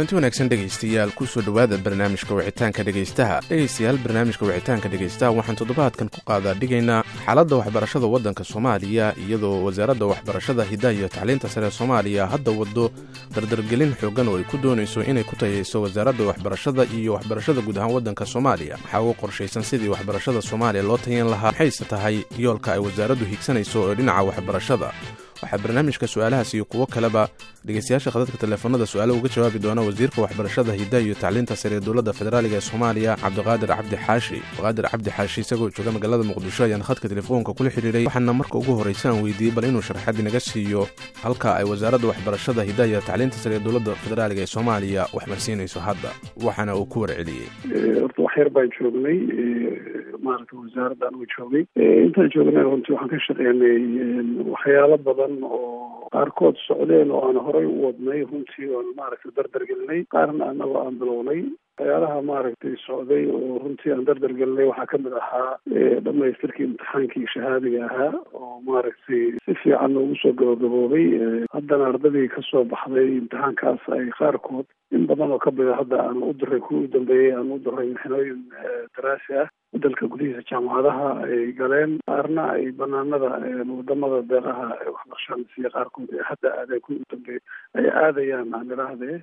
kulanti wanaagsan dhegaystayaal kusoo dhowaada barnaamijka wicitaanka dhegaystaha dhegaystayaal barnaamijka wicitaanka dhegaystaha waxaan toddobaadkan ku qaadaa dhigaynaa xaaladda waxbarashada waddanka soomaaliya iyadoo wasaaradda waxbarashada hiddaha iyo tacliinta sare soomaaliya hadda waddo dardargelin xoogan oo ay ku doonayso inay ku tayayso wasaaradda waxbarashada iyo waxbarashada guud ahaan waddanka soomaaliya waxaa ugu qorshaysan sidii waxbarashada soomaaliya loo tayan lahaa maxayse tahay yoolka ay wasaaraddu higsanayso ee dhinaca waxbarashada waxaa barnaamijka su-aalahaas iyo kuwo kaleba dhegeystayaasha khadadka teleefanada su-aalo uga jawaabi doona wasiirka waxbarashada hiddaha iyo tacliinta sare ee dowladda federaaliga ee soomaaliya cabdiqaadir cabdi xaashi cabdiqaadir cabdi xaashi isagoo jooga magaalada muqdisho ayaan khadka telefoonka kula xidhiiray waxaana marka ugu horraysa aan weydiiyey bal inuu sharxad inaga siiyo halka ay wasaaradda waxbarashada hiddaha iyo tacliinta sare ee dowladda federaaliga ee soomaaliya waxmarsiinayso hadda waxaana uu ku warceliyey horta wax yar baan joognay maaragta wasaaradda anugu joogay intaan joognay runtii waxaan ka shaqeynay waxyaalo badan oo qaarkood socdeen oo aan horay u wadnay runtii oon maaragtay dardargelinay qaarna anagoo aan bilownay waxyaalaha maaragtay socday oo runtii aan dardargelinay waxaa kamid ahaa dhamaystirkii imtixaankii shahaadiga ahaa oo maaragtay si fiican noogu soo gabagaboobay haddana ardadii kasoo baxday imtixaankaas ay qaarkood in badan oo kamida hadda aan u diray kuwii u dambeeyey aan u diray mixnooyin daraasi ah dalka gudihiisa jaamacadaha ay galeen qaarna ay banaanada wadamada deeqaha waxbarashada siiya qaarkood ee hadda aadeen kuwii u dambeeyey ay aadayaan aan idhaahdee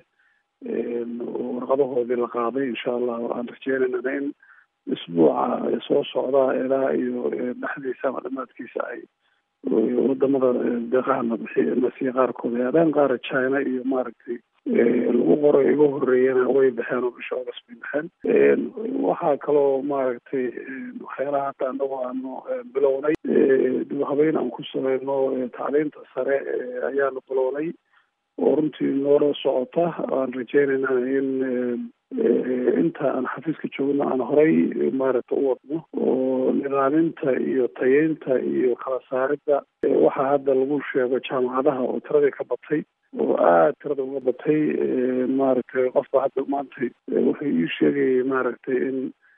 warqadahoodii la qaaday insha allah aan rajeynayna in isbuuca soo socda ilaa iyo dhexdiisa ama dhamaadkiisa ay wadamada deeqaha nasiya qaarkood ay aadaan qaara china iyo maaragtay lagu qoray iga horeeyana way baxeen oo bisha august bay baxeen waxaa kaloo maaragtay waxyaalaha hadda anagoo aanu bilownay dib habeyn aan ku sameyno tacliinta sare ayaanu bilownay oo runtii noola socota aan rajeynayna in inta aan xafiiska joogno aan horay maaragta u wadno oo nidaaminta iyo tayeynta iyo kala saaridda waxaa hadda lagu sheego jaamacadaha oo tiradii ka batay oo aada tirada uga batay maaragtay qofba hadda maantay wuxuu ii sheegayay maaragtay in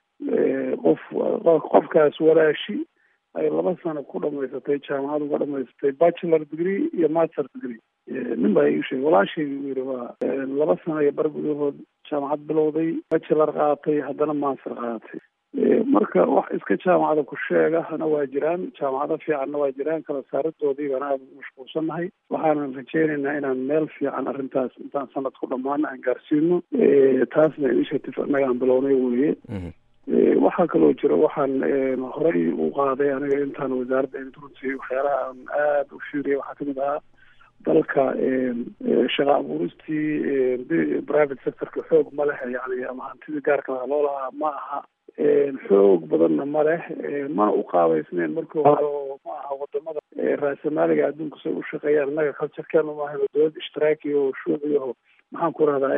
qof qofkaas walaashi ay laba sano ku dhamaysatay jaamacad uga dhamaysatay bachelor degree iyo master degree nin baa ii sheegay walaashayga u yidhi waa laba sano iyo bar gudahood jaamacad bilowday bachelor qaatay haddana master qaatay marka wax iska jaamacada ku sheegahana waa jiraan jaamacado fiicanna waa jiraan kala saaridoodii baan aada ugu mashquulsannahay waxaanan rajeynaynaa inaan meel fiican arrintaas intaan sanad ku dhammaano aan gaarsiino taasna initiative annaga aan bilownay weye waxaa kaloo jira waxaan horay u qaaday aniga intaan wasaaradda runtii waxyaalaha aan aada u fiiriyay waxaa kamid ahaa dalka shaqa abuuristii private sectorka xoog ma leh yani ama hantidii gaarka laha loo lahaa ma aha xoog badanna ma leh mana u qaabaysneyn markii hore oo ma aha wadamada raasamaaliga adduunka say u shaqeeyaan innaga culturekeenu maaha dowlad ishtiraakiya oo shuuciyaho maxaan ku rahdaa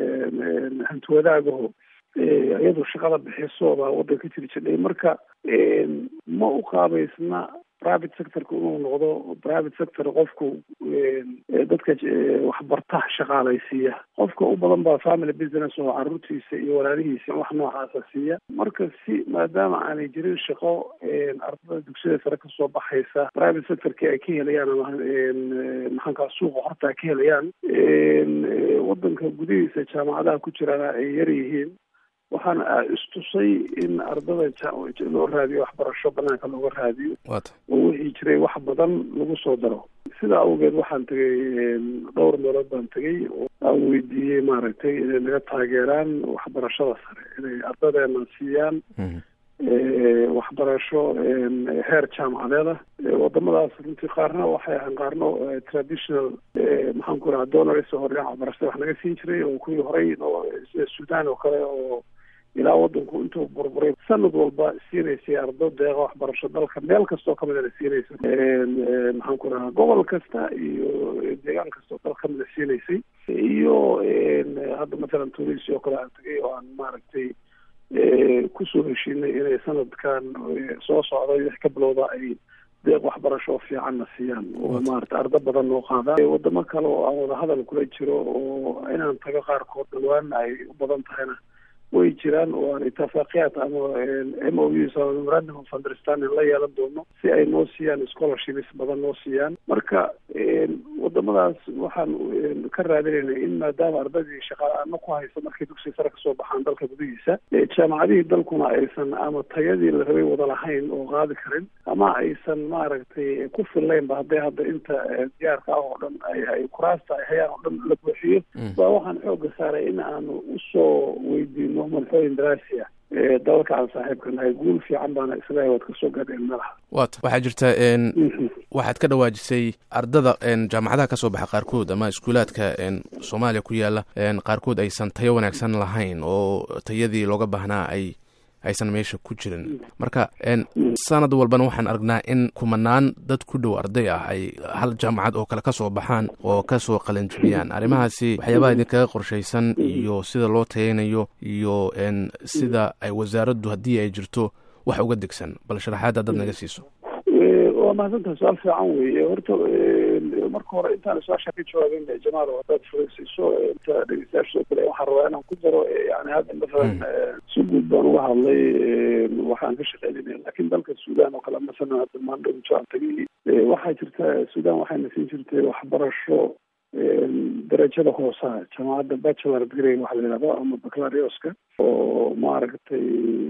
hantiwadaagaho iyadu shaqada bixiso baa waddanka jiri jidhay marka ma u qaabaysna private sectorka inuu noqdo private sector qofku dadka waxbarta shaqaalaysiiya qofka u badan baa family business oo caruurtiisa iyo walaalihiisa wax noocaasa siiya marka si maadaama aanay jirin shaqo ardada dugsiyada sare kasoo baxaysa private sectorki ay ka helayaan ama maxaankaa suuqa horta ka helayaan wadanka gudihiisa jaamacadaha ku jirana ay yar yihiin waxaana istusay in ardada loo raadiyo waxbarasho banaanka looga raadiyo oo wixii jiray wax badan lagu soo daro sidaa awgeed waxaan tegay dhowr meelood baan tegay oo aan weydiiyey maaragtay inay naga taageeraan waxbarashada sare inay ardadeena siiyaan waxbarasho heer jaamacadeeda wadamadaas runtii qaarna waxay ahaan qaarno traditional maxaan ku raha donors hore waxbarashada wax naga siin jiray oo kuwii horey sida sudan oo kale oo ilaa wadanku intuu burburay sanad walba siinaysay ardo deeqa waxbarasho dalka meel kastoo kamidana siinaysa maxaan ku rahaa gobol kasta iyo deegaan kastoo dal kamida siinaysay iyo hadda mathalan tunisia oo kale aan tagay oo aan maaragtay kusoo heshiinay inay sanadkan soo socday wix ka bilowda ay deeq waxbarasho fiicanna siiyaan oo maarata ardo badan noo qaadaan wadamo kale oo aan wada hadal kula jiro oo inaan tago qaarkood dhawaana ay u badan tahayna way jiraan oo aan itafaaqiyaad ama m o us ama memorandum of understanding la yeelan doono si ay noo siiyaan scholarships badan noo siiyaan marka wadamadaas waxaan ka raadinayna in maadaama ardaydii shaqaala-aano ku haysa markay dugsiga sare kasoo baxaan dalka gudihiisa jaamacadihii dalkuna aysan ama tayadii la rabay wada lahayn oo qaadi karin ama aysan maaragtay ku fillaynba hadday hadda inta diyaarka ah oo dhan ay kuraasta ay hayaan oo dhan la buuxiyo baa waxaan xooga saaray in aanu usoo weydiino manxooyin daraasi ah dalalka aan saaxiibka nahay guul fiican baana islahay waad kasoo gaadheen malaha wat waxaa jirta waxaad ka dhawaajisay ardada jaamacadaha kasoo baxa qaarkood ama iskuulaadka soomaaliya ku yaala qaarkood aysan tayo wanaagsan lahayn oo tayadii looga baahnaa ay aysan meesha ku jirin marka sanad walbana waxaan aragnaa in kumanaan dad ku dhow arday ah ay hal jaamacad oo kale kasoo baxaan oo kasoo qalanjibiyaan arrimahaasi waxyaabaha idinkaga qorshaysan iyo sida loo tayaynayo iyo sida ay wasaaraddu haddii ay jirto wax uga degsan bal sharaxaad haddaad naga siiso waa mahadsantaha su-aal fiican weeye horta marka hore intaan su-aasha ka jawaabin jamaal haddaad fureysiiso inta dhegeystayaasha soo kale waxaan rabaa inaan ku daro yani hadda masalan si guud baan uga hadlay waxaan ka shaqeynayna lakin dalka sudan oo kale masalan hadda maandhow jaan tagay waxaa jirta sudan waxayna siin jirtay waxbarasho darajada hoosaha jaamacadda bachelor degree waxa la yidhahdo ama baclarioska oo maaragtay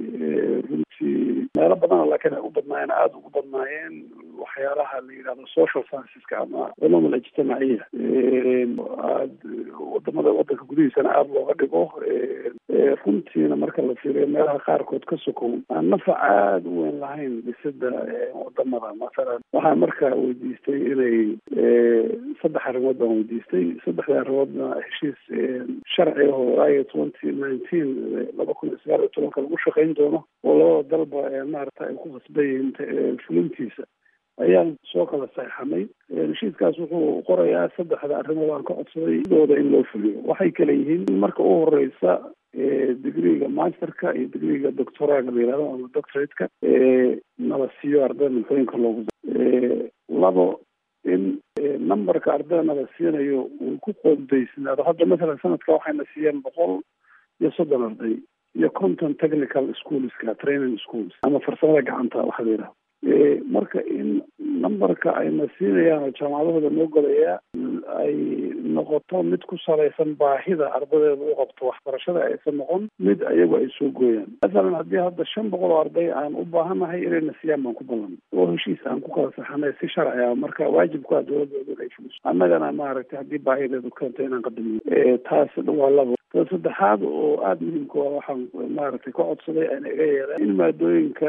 runtii meelo badana laakiin ay u badnaayeen aada ugu badnaayeen waxyaalaha la yidhahdo social scienceska ama culum alijtimaaciya aad wadamada wadanka gudihiisana aada looga dhigo runtiina marka la fiiriyo meelaha qaarkood ka sokow aan nafac aada u weyn lahayn dhisida wadamada masalan waxaan marka weydiistay inay saddex arrimood baan weydiistay saddexda arrimoodna heshiis sharci ah oo aya twenty nineteen laba kun iyo sagaal iyo tobanka lagu shaqayn doono oo labada dalba maarata ay ku khasban yihiin fulintiisa ayaan soo kala saexanay heshiiskaas wuxuu qorayaa saddexda arrimood aan ka codsaday sidooda in loo fuliyo waxay kala yihiin in marka u horeysa digriga masterka iyo digriga doctoraga la yihahdo ama doctorateka nala siiyo ardayda manxooyinka loogu labo in numberka ardayda nala siinayo uu ku qoondaysnaado hadda masalan sanadka waxayna siiyeen boqol iyo soddon arday iyo conton technical schoolska training schools ama farsamada gacanta waxa la yidhahdo marka in numberka ayna siinayaan oo jaamacadahooda noo golaya ay noqoto mid ku salaysan baahida ardadeeda u qabto waxbarashada aysan noqon mid ayagu ay soo gooyaan masalan haddii hadda shan boqol oo arday aan u baahanahay inayna siiyaan baan ku ballan oo heshiis aan ku kala saxanay si sharci ah marka waajibku ah dowladooda inay fuliso annagana maaragtay haddii baahideedu keento inaan qadamiyo taas waa labo ta saddexaad oo aada muhiimka waa waxaan maaragtay ka codsaday aan iga yeeleen in maadooyinka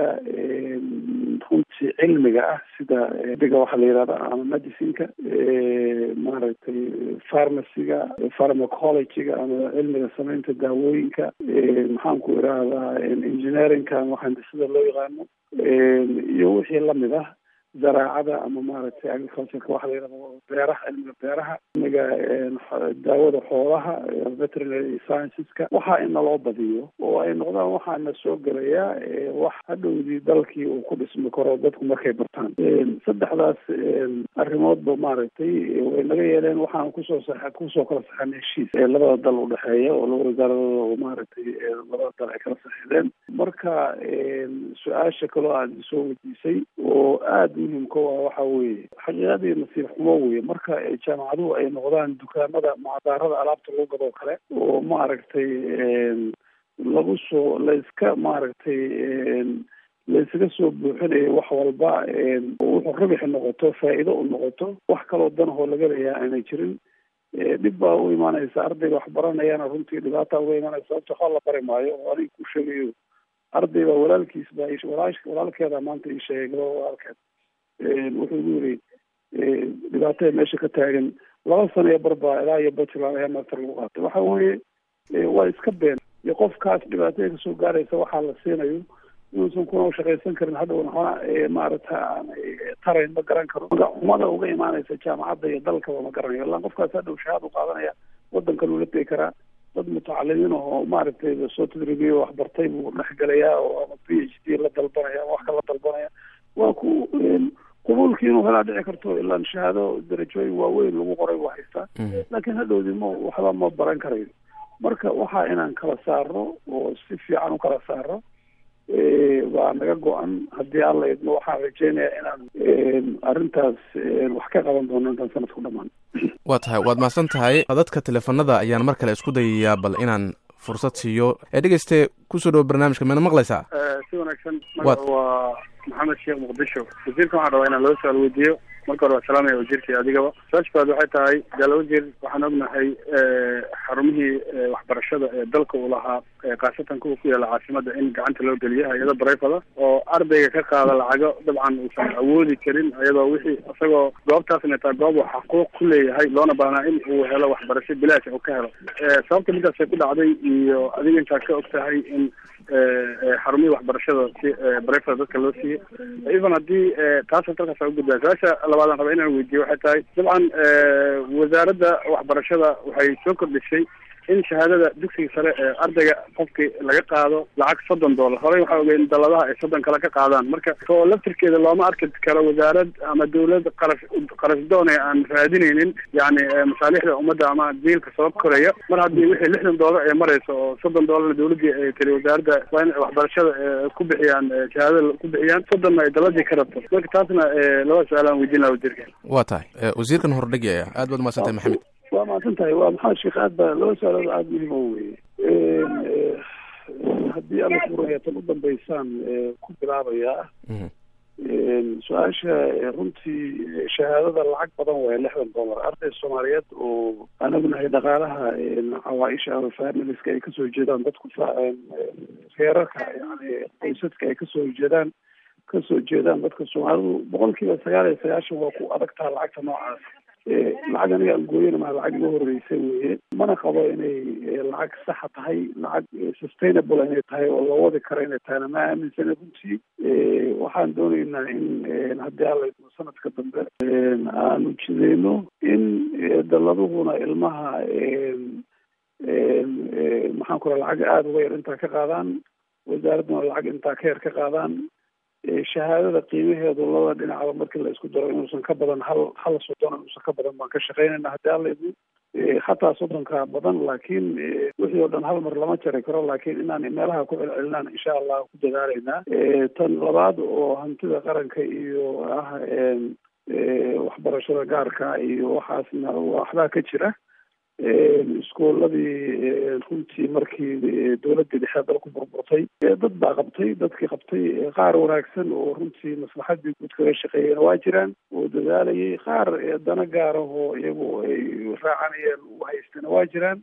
runtii cilmiga ah sida diga waxaa la yidhahda ama medicineka maaragtay pharmacyga pharmacologyga ama cilmiga samaynta daawooyinka maxaan ku idhaahdaa engineeringka ama handisada loo yaqaano iyo wixii lamid ah zaraacada ama maaragtay agricultureka waxa la yidhahdo beeraha cilmiga beeraha cilmiga daawada xoolaha veterinary scienceska waxaa in naloo badiyo oo ay noqdaan waxaana soo gelayaa wax hadhowdii dalkii uu ku dhismi karo dadku markay bartaan saddexdaas arrimoodba maaragtay way naga yeeleen waxaan kusoo sa kusoo kala saxan heshiis labada dal udhexeeya oo laba wasaaradooda oo maaragtay labada dal ay kala saxiideen marka su-aasha kaloo aad soo weydiisay oo aada muhimka waa waxa weeye xaqiiqadii nasiib xumo weye marka jaamacaduhu ay noqdaan dukaamada macdaarada alaabta lagu gadoo kale oo maaragtay lagu soo layska maaragtay laysaga soo buuxinayo wax walba wuxuu rabixi noqoto faa'iido u noqoto wax kaloo danahoo laga leeyaha aanay jirin dhib baa u imaanaysa ardayga wax baranayana runtii dhibaata uga imaanaysa sababta waxba la bari maayo oo aniga ku sheegayo arday baa walaalkiis baa walaalkeeda maanta ii sheegay gabaa walaalkeed wuxuu igu yiri dhibaatada meesha ka taagan laba sano iyo barbaa ilaa iyo bachelor ayaa master lagu qaatay waxa weeye waa iska been iyo qofkaas dhibaatada kasoo gaaraysa waxaa la siinayo inuusan kuna shaqaysan karin hadhowna waxna maarata tarayn ma garan karo umada uga imaanaysa jaamacadda iyo dalkaba ma garanayo ilaa qofkaas hadhow shahaad u qaadanaya wadankan uu la tegi karaa dad mutacalimiin oo maaragtay soo tadribiyo waxbartay buu dhexgelayaa oo ama p h d la dalbanaya ama wax kala dalbanaya waa ku qubuulkii inuu helaa dhici karto ilaan shahaado darajooyin waaweyn lagu qoray buu haystaa laakiin hadhowdii ma waxba ma baran karayo marka waxaa inaan kala saarno oo si fiican u kala saarno waa naga go-an haddii alla idmo waxaan rajeynayaa inaan arrintaas wax ka qaban doono intaan sanadku dhamaan waa tahay waad mahadsan tahay dadka teleefanada ayaan mar kale isku dayayaa bal inaan fursad siiyo ee dhegeyste kusoo dhawo barnaamijka meena maqlaysaa si wanaagsan magaca waa maxamed sheekh muqdisho wasiirkan waxaan rabaa inaan laba su-aal weydiiyo marka hore waa salaamaya wasiirkii adigaba su-aasha koowaad waxay tahay gaala wasiir waxaan ognahay xarumihii waxbarashada ee dalka uu lahaa khaasatan kuwa ku yaala caasimada in gacanta loo geliyo hay-ado barayfada oo ardayga ka qaada lacago dabcan uusan awoodi karin iyadoo wixii isagoo goobtaasna taa goob uu xaquuq ku leeyahay loona baahnaa in uu helo waxbarasho bilaash uu ka helo sababta midaasay ku dhacday iyo adiga intaa ka og tahay in xarumihii waxbarashada si barayfada dadka loo siiyo even haddii taas dalkaas ugudbaa su-aasha labaadaan raba inaan weydiiyo waxay tahay dabcan wasaaradda waxbarashada waxay soo kordhisay in shahaadada dugsiga sare ee ardayga qofkii laga qaado lacag soddon dollar horey waxaa ogey in daladaha ay soddon kale ka qaadaan marka oo laftirkeeda looma arki karo wasaarad ama dawlad qarash qarashdoon ee aan raadinaynin yani masaalixda ummadda ama diilka soo koraya mar haddii wixii lixdan dollar ee marayso oo soddon dollarna dawladdii ay tiri wasaaradda waa in waxbarashada ku bixiyaan shahaadada ku bixiyaan soddonna ay daladii ka rabto marka taasna laba su-aal aan weydiin laha wasiirka waa tahay wasiirkan hordhigaya aad baad umahadsan tahay maxamed waa mahadsan tahay waa maxamed sheekh aad baa laba su-aalood aada muhiim o weye haddii alla furaya tan u dambeysaan ku bilaabayaa su-aasha runtii shahaadada lacag badan waaya lixdan dollar arday soomaaliyeed oo aan ognahay dhaqaalaha cawaaisha ama familiska ay kasoo jeedaan dadku reerarka yani qoysaska ay kasoo jeedaan kasoo jeedaan dadka soomaalidu boqol kiiba sagaal iyo sagaashan waa ku adagtaha lacagta noocaas lacag aniga aan gooyana maa lacag iga horreysa weye mana qabo inay lacag saxa tahay lacag sustainable inay tahay oo la wadi karo inay tahayna ma aaminsana runtii waxaan dooneynaa in haddii alla idmo sanadka dambe aanu jideyno in dalladuhuna ilmaha maxaan ku raa lacag aada uga yar intaa ka qaadaan wasaaradduna lacag intaa ka yar ka qaadaan shahaadada qiimaheedu laba dhinacba markii la isku daro inuusan ka badan hal hal soddon inuusan ka badan baan ka shaqeynayna haddii alla idmo xataa soddonka badan laakiin wixii oo dhan hal mar lama jari karo laakiin inaan meelaha ku celcelinaan insha allah ku dadaalaynaa tan labaad oo hantida qaranka iyo ah waxbarashada gaarka iyo waxaasna waxbaa ka jira iskooladii runtii markii dawladdii dhexe dalku burburtay dad baa qabtay dadkii qabtay qaar wanaagsan oo runtii maslaxadii guud kaga shaqeeyeen waa jiraan oo dadaalayay qaar dana gaarahoo iyagu ay raacanayeen u haystana waa jiraan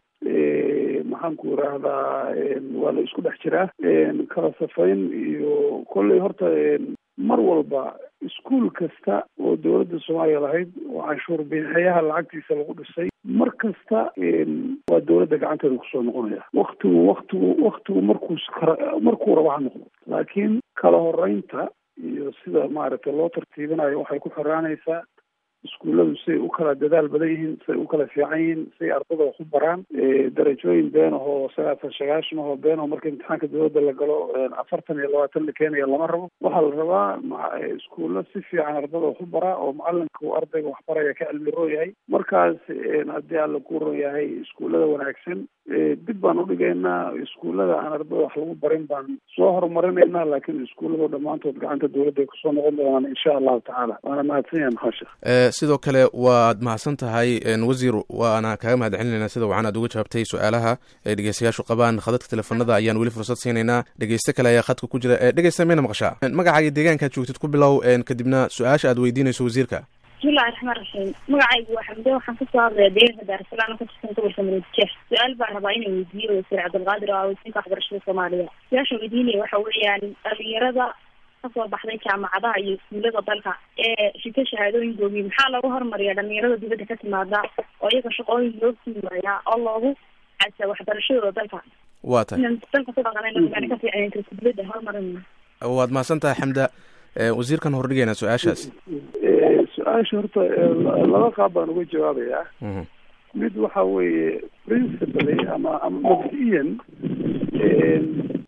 maxaan ku irahdaa waa la isku dhex jiraa kala safayn iyo kolley horta mar walba iskuol kasta oo dawladda soomaaliya lahayd oo canshuur bixiyaha lacagtiisa lagu dhisay mar kasta waa dawladda gacanteeda kusoo noqonaya waktigu waktigu waktigu markuu markuu raba ha noqdo laakiin kala horeynta iyo sida maaragtay loo tartiibinayo waxay ku xiraanaysaa iskuulladu siay u kala dadaal badan yihiin siay u kala fiican yihiin siay ardada wax u baraan darajooyin been ahoo sagaatan sagaashan ahoo been aho marka imtixaanka dawladda la galo afartan iyo labaatan la keenaya lama rabo waxaa la rabaa iskuulla si fiican ardada wax u baraa oo macalinka uu ardayga wax baraya ka cilmi roo yahay markaas haddii alla ku ron yahay iskuullada wanaagsan dib baan udhigaynaa iskuullada aan ardada wax lagu barin baan soo horumarinaynaa laakiin iskuulladu dhammaantood gacanta dawladda ay kusoo noqon doonaan insha allahu tacaala waana mahadsan yahay maxaa sheekh sidoo kale waad mahadsan tahay wasiir waana kaaga mahad celinayna sida wacan aad uga jawaabtay su-aalaha ay dhegeystayaashu qabaan khadadka teleefanada ayaan weli fursad siinaynaa dhegeyste kale ayaa khadka ku jira dhegeysta mayna maqashaa magacaaga deegaankaad joogtid ku bilow kadibna su-aasha aad weydiinayso wasiirka bismillahi raxmaan raxiim magacaygu waa xamde waxaan kasoo hadlaya deegaanka daarasalaam ka tirsan gobolka maroodijeex su-aal baan rabaa inay weydiiyo wasiir cabdilqaadir oo ah wasiirka waxbarashada soomaaliya su-aasha weydiinaya waxa weeyaan dhalinyarada kasoo baxday jaamacadaha iyo iskuulada dalka ee shito shahaadooyinkoogii maxaa loogu hormariyaa dhalinyarada dibadda ka timaada oo iyaga shaqooyin loo siimayaa oo loogu casa waxbarashadooda dalka waa tahay dalka ku dhaqanayna ka fiican dibadda hormarin waad mahadsan tahay xamda wasiirkan hordhigaynaa su-aashaas su-aasha horta laba qaab baan uga jawaabayaa mid waxa weeye principally ama ama mabdi'iyan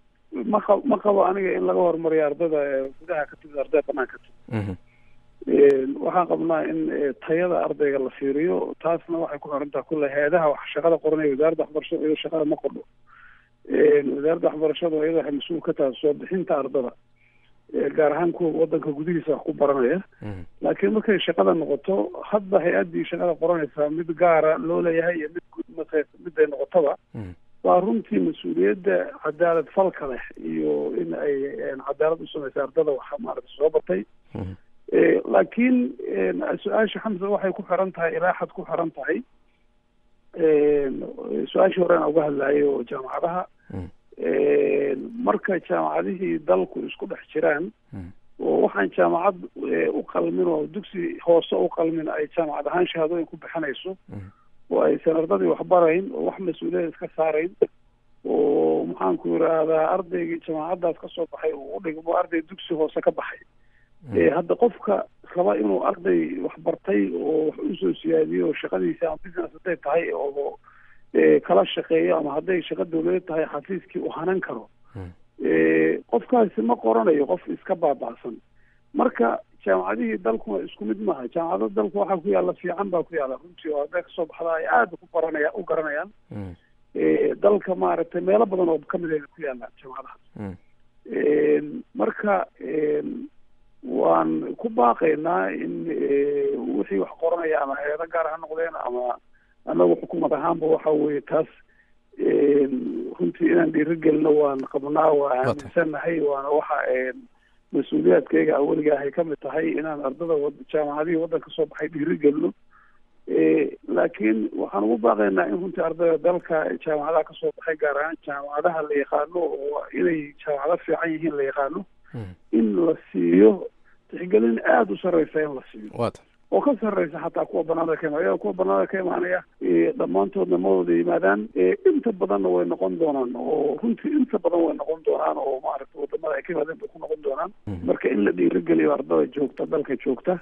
ma qabo aniga in laga horumariyo ardada gudaha ka timid ardada banaanka timid waxaan qabnaa in tayada ardayga la fiiriyo taasna waxay ku xirantaha kulle heedaha wax shaqada qoranaya wasaaradda waxbarashada iyadoo shaqada ma qordho wasaaradda waxbarashada iyada waxay mas-uul ka tahay soo bixinta ardada gaar ahaan kuwa wadanka gudihiisa wax ku baranaya laakiin markay shaqada noqoto hadba hay-addii shaqada qoranaysaa mid gaara loo leeyahay iyo mid guud marka miday noqotaba waa runtii mas-uuliyadda cadaalad falka leh iyo in ay cadaalad u samaysa ardada waxa maarata soo batay laakiin su-aasha xamsa waxay ku xiran tahay ilaa xad ku xiran tahay su-aashii hore aan uga hadlayo oo jaamacadaha marka jaamacadihii dalku isku dhex jiraan oo waxaan jaamacad u qalmin oo dugsi hoose u qalmin ay jaamacad ahaan shahaadooyin ku bixinayso oo aysan ardadii waxbarayn oo wax mas-uuliyada iska saarayn oo maxaanku yidhaahdaa ardaygii jaamacaddaas ka soo baxay uu u dhigmo arday dugsi hoose ka baxay hadda qofka raba inuu arday waxbartay oo wax usoo siyaadiyo oo shaqadiisa ama business hadday tahay oo kala shaqeeyo ama hadday shaqo dawladeed tahay xafiiskii uu hanan karo qofkaasi ma qoranayo qof iska baaba'san marka jaamacadihii dalkuna isku mid maaha jaamacado dalku waxaa ku yaalla fiican baa ku yaalla runtii oo hadday kasoo baxda ay aada ku baranaya u garanayaan dalka maaragtay meelo badan oo kamid a ku yaallaan jaamacadahaas marka waan ku baaqaynaa in wixii wax qoranaya ama hay-ado gaar ha noqdeen ama anagu xukuumad ahaanba waxa weye taas runtii inaan dhiirigelino waan qabnaa waa aaminsannahay waana waxa mas-uuliyaadkayga aweliga ahay kamid tahay inaan ardada jaamacadihii waddanka soo baxay dhiirigelino laakiin waxaan ugu baaqaynaa in runtii ardayda dalka jaamacadaha kasoo baxay gaar ahaan jaamacadaha la yaqaano oo inay jaamacado fiican yihiin la yaqaano in la siiyo tixgelin aada u sarreysa in la siiyo oo ka sarreysa xataa kuwa banaanada ka imaanaya kuwa banaanada ka imaanaya dhammaantoodna ma wada yimaadaan inta badanna way noqon doonaan oo runtii inta badan way noqon doonaan oo maaragta wadamada ay ka yimaadeen bay ku noqon doonaan marka in la dhiirigeliyo ardada joogta dalka joogta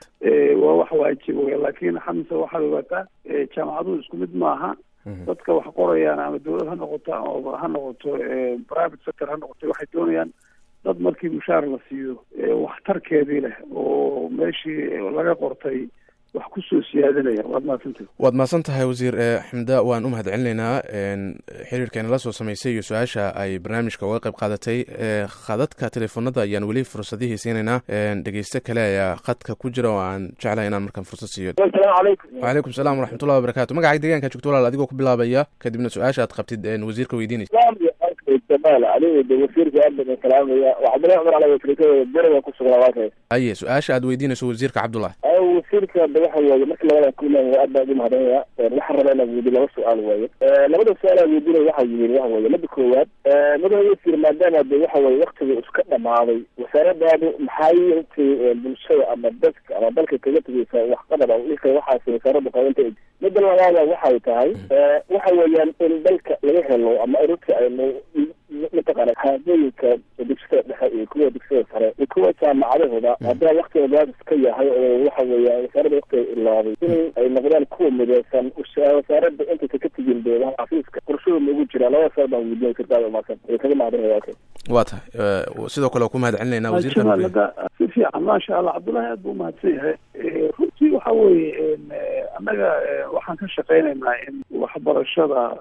waa wax waajib wey laakiin xamse waxaad ogaataa jaamacaduhu isku mid maaha dadka wax qorayaan ama dawlad ha noqoto ama ha noqoto private sector ha noqoto waxay doonayaan dad markii mushaar la siiyo waxtarkeedii leh oo meeshii laga qortay wax kusoo siyaadinaya waad mahadsantahay waad mahadsan tahay wasiir xamda waan u mahad celinaynaa xiriirkeena la soo samaysay iyo su-aasha ay barnaamijka uga qayb qaadatay khadadka teleefonada ayaan weli fursadihii siinaynaa dhegeyste kale ayaa khadka ku jira oo aan jeclahay inaan markaan fursad siiyo wacalaykum salaam waraxmatullahi wabarakatu magacay deegaanka joogto walaal adigoo ku bilaabaya kadibna su-aasha aad qabtid wasiirka weydiinaysa jamaal aniga de wasiirka aad baan salaamaya cabdullahi cumar ala wasiirkada beriga ku sugnaa waakay aye su-aasha aad weydiinayso wasiirka cabdullahi wasiirka de waxa weeye marka labada kulan aad baan ugu mahadinaya waxaan rabaa inaan weydiyo laba su-aal waaye labada su-aal aan weydiinaya waxa yihiin waxa weeye mida koowaad madaxa wasiir maadaama de waxa weye waktiga iska dhamaaday wasaaradaadu maxay intay bulshada ama dadka ama dalka kaga tegeysa waxqadar dhika waxaas wasaarada qaybanta mida labaada waxay tahay waxa weeyaan in dalka laga helo ama ururta aynu mataqaana haadooyinka dugsida dhexe iyo kuwa dugsida sare iyo kuwa jaamacadahooda haddaa waktiga gaadis ka yahay oo waxa weeya wasaarada waktiga ilaaday in ay noqdaan kuwa mideysan wasaarada intaysa ka tegin beedaha xafiiska qorshahooda ugu jira labada saar baan weydiin sirdaada umaasan ee kaga mahadinaya okay waa tahay sidoo kale ku mahad celinayna wasiirka si fiican maasha allah cabdullahi aad buu umahadsan yahay runtii waxa weeye annaga waxaan ka shaqeynaynaa in waxbarashada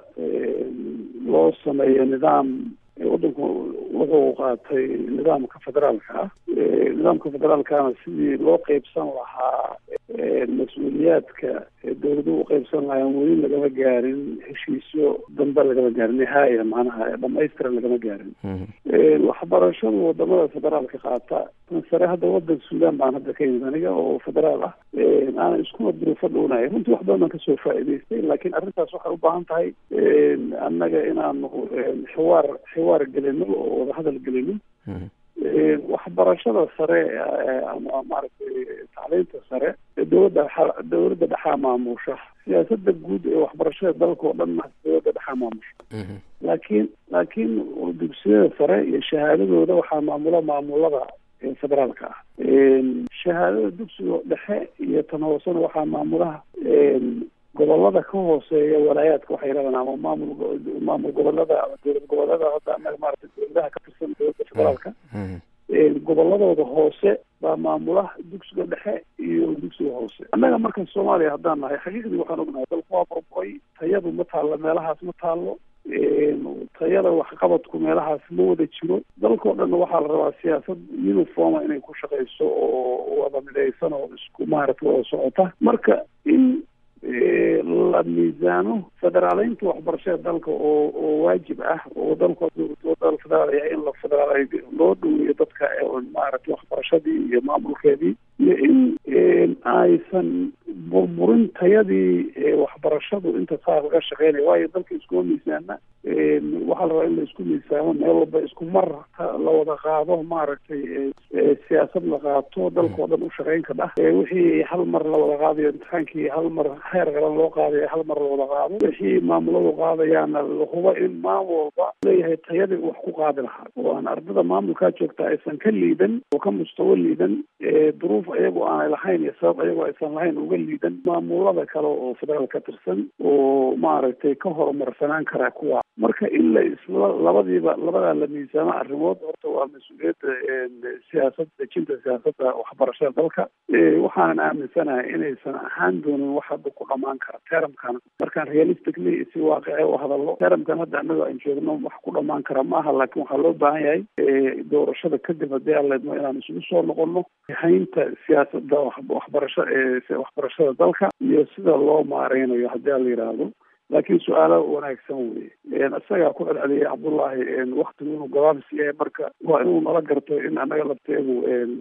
loo sameeyo nidaam waddanku wuxuu qaatay nidaamka federaalka ah nidaamka federaalkana sidii loo qeybsan lahaa mas-uuliyaadka dawladuhu uqeybsan lahayan weli lagama gaarin heshiisyo dambe lagama gaarin nihaaya macnaha dhamaystiran lagama gaarin waxbarashadu wadamada federaalka qaata tan sare hadda wadanka suudaan baan hadda ka yimid aniga oo federaal ah aanan iskuma duruufo dhownahay runtii wax badan baan kasoo faa'iidaystay laakiin arrintaas waxay u baahan tahay annaga inaanu xiwaar xiwaar gelino oo wadahadal gelino waxbarashada sare ama maaragtay tacliinta sare dowladda dowladda dhexaa maamusha siyaasada guud ee waxbarashada dalka oo dhanna dowladda dhexaa maamusha laakiin laakiin dugsiyada sare iyo shahaadadooda waxaa maamula maamulada federaalka ah shahaadada dugsiga dhexe iyo tan hoosena waxaa maamulaha gobolada ka hooseeya walaayaadka waxay yidhahdaan ama maamul maamul gobolada ama dowlad gobolada hadda anaga maarata dowladaha ka tirsan dowladda federaalka goboladooda hoose baa maamula dugsiga dhexe iyo dugsiga hoose annaga markan soomaaliya haddaan nahay xaqiiqdii waxaan ognahay dalku waa burburay tayadu ma taallo meelahaas ma taallo tayada waxqabadku meelahaas ma wada jiro dalkao dhanna waxaa la rabaa siyaasad uniforma inay ku shaqeyso oo wada midaysan oo isku maaragta wada socota marka in la miisaano federaaleynta waxbarashada dalka oo oo waajib ah oo dalka dal federaal yahay in la federaal loo dhaweeyo dadka maaragtay waxbarashadii iyo maamulkeedii iyo in aysan burburin tayadii waxbarashadu inta saa laga shaqeynaya waayo dalka iskuma miisaana waxaa la rabaa in la isku miisaamo meel walba isku mar la wada qaado maaragtay siyaasad la qaato dalka oo dhan u shaqeyn ka dhah wixii hal mar la wada qaadayo imtixaankii hal mar heer qalan loo qaadayo hal mar la wada qaado wixii maamuladu qaadayaana lahuba in maamul walba leeyahay tayadii wax ku qaadi lahaa oo aan ardada maamulkaa joogta aysan ka liidan oo ka mustawo liidan duruuf ayagu aanay lahayn iyo sabab ayagu aysan lahayn uga liidan maamulada kale oo federaal ka tirsan oo maaragtay ka horumarsanaan kara kuwa marka in la isla labadiiba labadaa la miisaamo arrimood horta waa mas-uuliyadda siyaasad dejinta siyaasadda waxbarashada dalka waxaanan aaminsanahay inaysan ahaan doonin wax hadda ku dhamaan kara teramkan markaan realistically si waaqice u hadallo teramkan hadda annaga aan joogno wax ku dhamaan kara ma aha laakiin waxaa loo baahan yahay doorashada kadib haddii aan leedno inaan isugu soo noqono haynta siyaasadda waxbarasha waxbarashada dalka iyo sida loo maareynayo haddii aan la yidhaahdo laakiin su-aalo wanaagsan weye isagaa ku celceliyay cabdullaahi waktigu inuu gabaabis yahay marka waa inuu nala garto in annaga lafteegu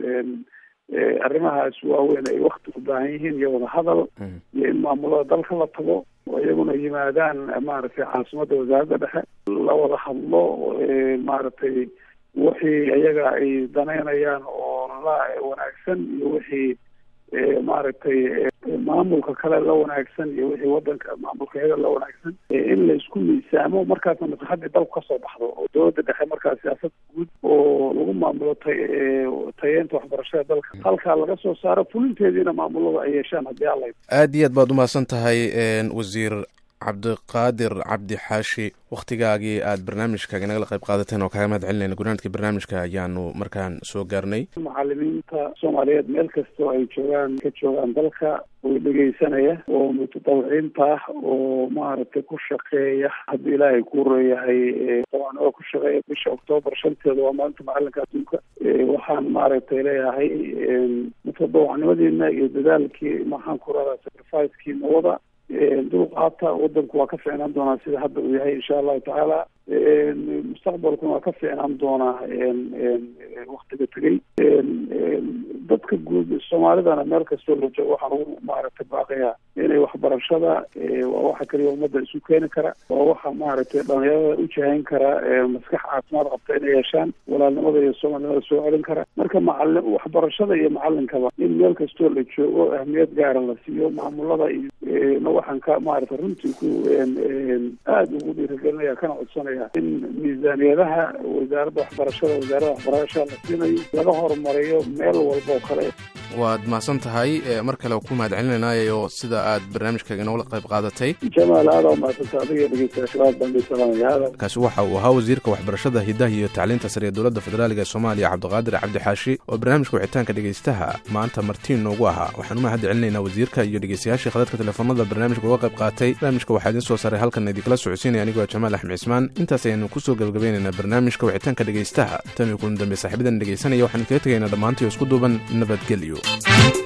arrimahaas waaweyn ay wakti u baahan yihiin iyo wada hadal iyo in maamulada dalka la tago oo iyaguna yimaadaan maaragtay caasimadda wasaaradda dhexe la wada hadlo maaragtay wixii iyaga ay danaynayaan oo la wanaagsan iyo wixii maaragtay maamulka kale la wanaagsan iyo wixii wadanka maamulka iyaga la wanaagsan in la isku miisaamo markaasna maslaxadii dalku kasoo baxdo oo dowladda dhexe markaa siyaasad guud oo lagu maamulo ta tayeenta waxbarashada dalka halkaa laga soo saaro fulinteediina maamulada ay yeeshaan haddii alla aad iyo aad baad umahadsan tahay wasiir cabdiqaadir cabdi xaashi wakhtigaagii aad barnaamijkaaga nagala qayb qaadateen oo kaaga mahad celinayna gunaanadka barnaamijka ayaanu markaan soo gaarnay macalimiinta soomaaliyeed meel kastoo ay joogaan ka joogaan dalka oo dhegeysanaya oo mutadawiciinta ah oo maaragtay ku shaqeeya haddii ilaahay ku reeyahay dabcan oo ku shaqeeya bisha oktoobar shanteeda waa maalinta macalinka adduunka waxaan maaragtay leeyahay mutadawacnimadiina iyo dadaalkii maxaan ku radaa sacrificekii wada dulqaata wadanku waa ka ficnaan doonaa sida hadda uu yahay insha allahu tacaala mustaqbalkuna waa ka ficnaan doonaa waktiga tegey dadka guud soomaalidana meel kastoo la joogo waxaan ugu maaragtay baaqayaa inay waxbarashada waa waxa kaliya ummadda isu keeni kara waa waxa maaragtay dhalinyarada u jahayn kara maskax caafimaad qabta inay yeeshaan walaalnimada iyo soomaalinimada soo celin kara marka macali waxbarashada iyo macalinkaba in meel kastoo la joogo ahmiyad gaara la siiyo maamulada iyo waxaan ka maaragtay runtii ku aada ugu dhiirigelinaya kana codsanaya in miisaaniyadaha wasaaradda waxbarashada wasaaradda waxbarashada la siinayo laga horumariyo meel walba oo kale waad mahadsan tahay mar kale ku mahad celinaynayo sida aad barnaamijkaaga inoola qayb qaadatay jamaal aada u mahadsanta adiga dhegeystayaashabaad baan salaamaya kaasi waxa uu ahaa wasiirka waxbarashada hidaha iyo tacliinta sare ee dowladda federaaliga ee soomaaliya cabdiqaadir cabdi xaashi oo barnaamijka wixitaanka dhegeystaha maanta martiin noogu ahaa waxaan u mahad celinaynaa wasiirka iyo dhegeystayaashii khadadka telefoonada barnaamijka uga qayb qaatay barnaamijka waxaa idiin soo saaray halkan idinkala socodsiinaya anigoo jamaal axmed cismaan intaas ayaanu kusoo gabagabaynaynaa barnaamijka wixitaanka dhegeystaha tan iyo kulan dambe saaxiibadan dhegeysanaya waxaan kaga tegaynaa dhammaantii oo isku duuban nabadgelyo